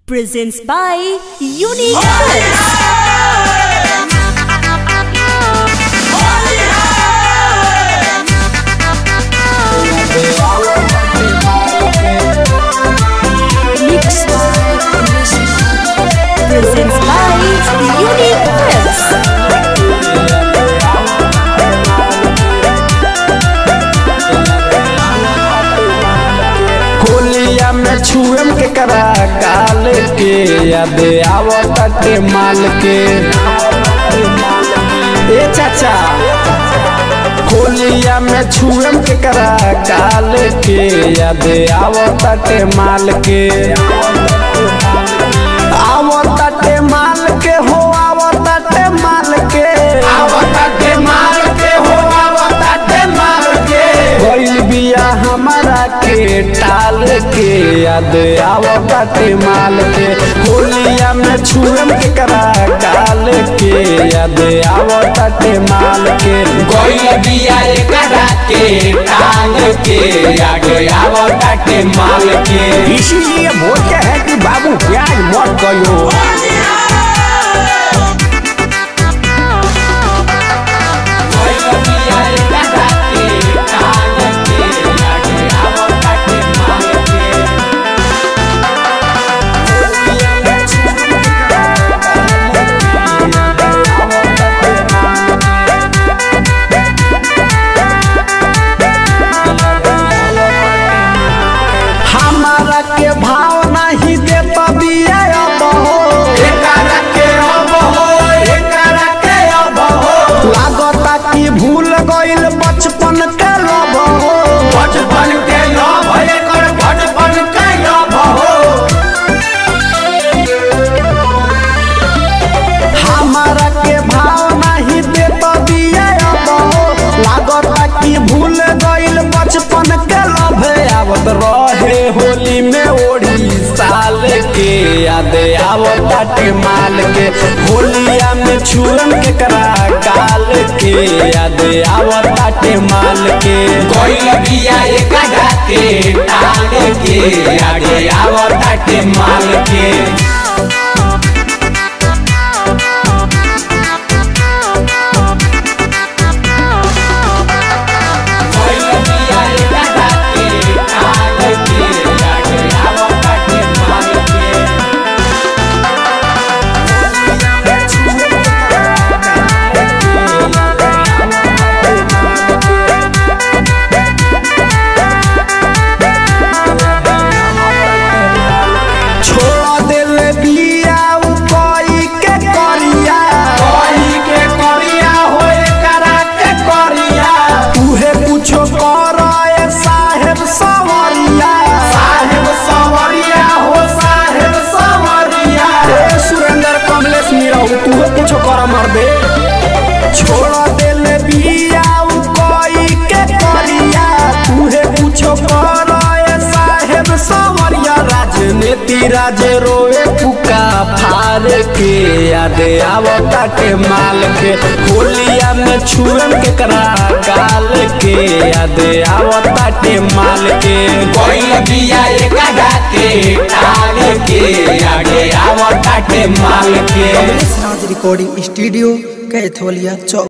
presents by Unique Films. Mixed presents by Unique Films. होलिया में छुएम के करा काल के याद आवताटे माल के ए चाचा होलिया में छुएम के करा काल के याद आवताटे माल के आवताटे माल के हो आवताटे माल के आवताटे माल के हो आवताटे माल के भइल बिया हमारा के टाल के याद आवताटे माल के होलिया में छुएम के करा काल के याद आवताटे माल के कोई बिया एकरा के टांग के आगे आवताटे माल के इसीलिए बोलते हैं कि बाबू प्याज मत गयो कोई बिया एकरा के टांग के आगे आवताटे माल के हमारा के भाव नहीं देता बिया अब हो एकरा के अब हो एकरा के अब हो लागता कि भूल गइल बचपन के लब हो बचपन के लव एकर बचपन के लव हो हमारा के भाव नहीं देता बिया अब हो लागता कि भूल गइल बचपन के लब आवत रहे होली में ओढ़ी साल के याद आवताटे माल के होलिया में छुअन के करा काल के याद आवताटे माल के कोई बिया एकरा के टांग के आगे आवताटे माल के कोई बिया एकरा के टांग के आगे आवताटे माल के छोड़ दिल बिया उ कोई के करिया कोई के करिया होए करा के करिया तुहे कुछो कर साहेब सवरिया साहेब सवरिया हो साहेब सवरिया ए सुरेंद्र कमलेश मीराऊ तुहे कुछो कर मर दे छोड़ दिल बिया उ कोई के करिया तुहे कुछो कर साहेब सवरिया राजनीति राज रोए फुका फार के याद आवता के माल के होलिया में छुएम के करा काल के याद आवता के माल के कोई बिया एकरा के टांग के आगे आवताटे माल के राज रिकॉर्डिंग स्टूडियो कैथोलिया चौक